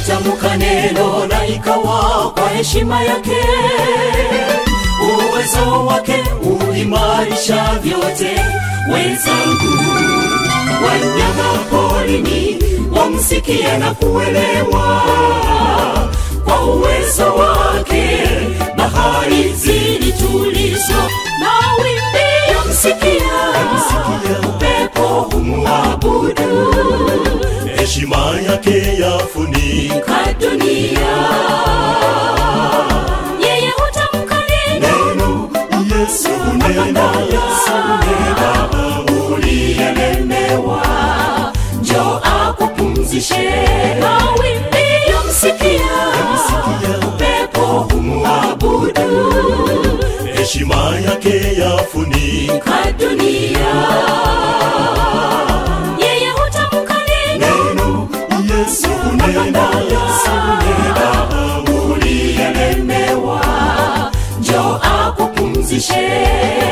hutamka neno na ikawa kwa heshima yake uwezo wake uimarisha vyote wenzangu wanyama porini wamsikia na kuelewa kwa uwezo wake bahari zilitulizwa na wimbi yamsikia upepo humwabudu heshima yake yafunika ka dunia yeye hutamka neno neno yesu nena yesu nena uliyelemewa njo akupumzishe na wimbi yamsikia upepo humwabudu heshima yake yafunika ka dunia yeye hutamka neno neno yesu nena yesu nena uliyelemewa njo akupumzishe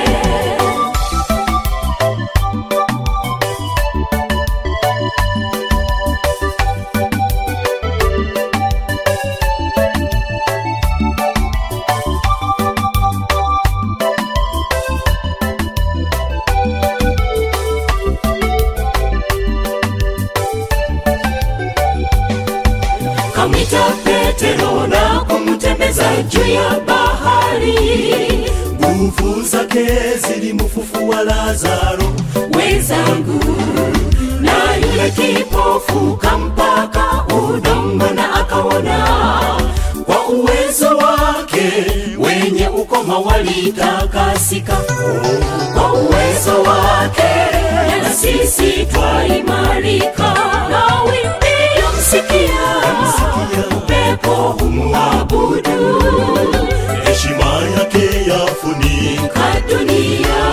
kamwita petero na kumtembeza juu ya bahari nguvu zake zilimfufua lazaro wenzangu na yule kipofu kampaka udongo na akaona kwa uwezo wake wenye ukoma walitakasika kwa uwezo wake na sisi twaimarika na wimbi yamsikia upepo humwabudu heshima yake yafunika ka dunia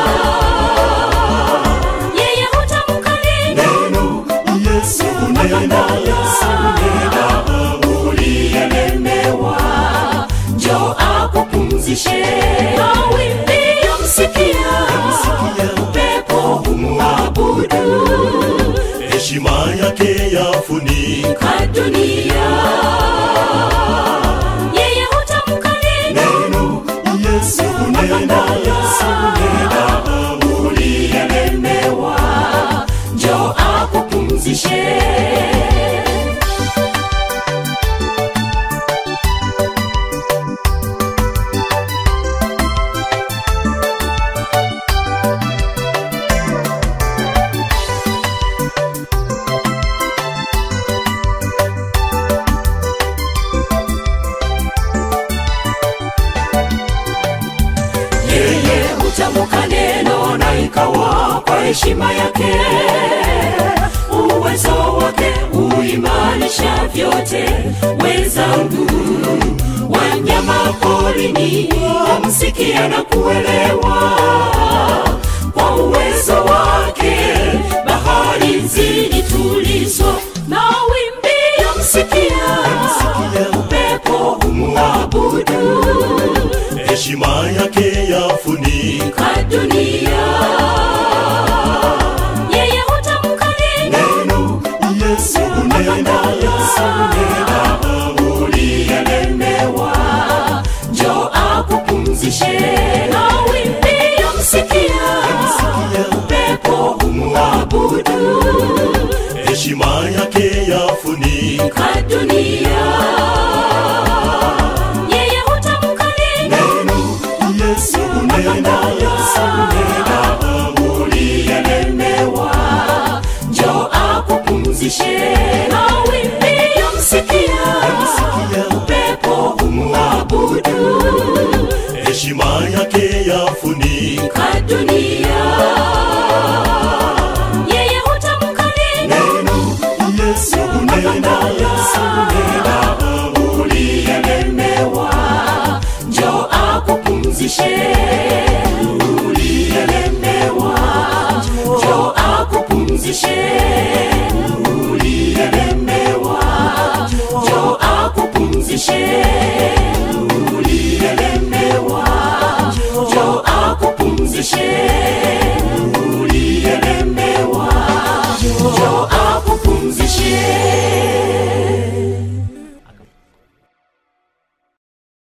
yeye hutamka neno neno yesu nena yesu nena uliyelemewa njo akupumzishe na wimbi yamsikia upepo humwabudu heshima yake yafunika ka dunia yeye hutamka neno neno yesu nena yesu nena uliyelemewa njo akupumzishe yeye hutamka neno na ikawa kwa heshima yake uwezo wake uimarisha vyote wenzangu wanyama porini wamsikia na kuelewa kwa uwezo wake bahari zilitulizwa na wimbi yamsikia upepo humwabudu heshima yake yafunika ka dunia yeye hutamka neno neno yesu nena yesu nena uliyelemewa njo akupumzishe na wimbi yamsikia upepo humwabudu heshima yake yafunika ka dunia yeye hutamka neno neno yesu nena yesu nena uliyelemewa njo akupumzishe na wimbi yamsikia upepo humwabudu heshima yake yafunika ka dunia yeye hutamka neno neno yesu nena yesu nena uliyelemewa njo akupumzishe uliyelemewa njo akupumzishe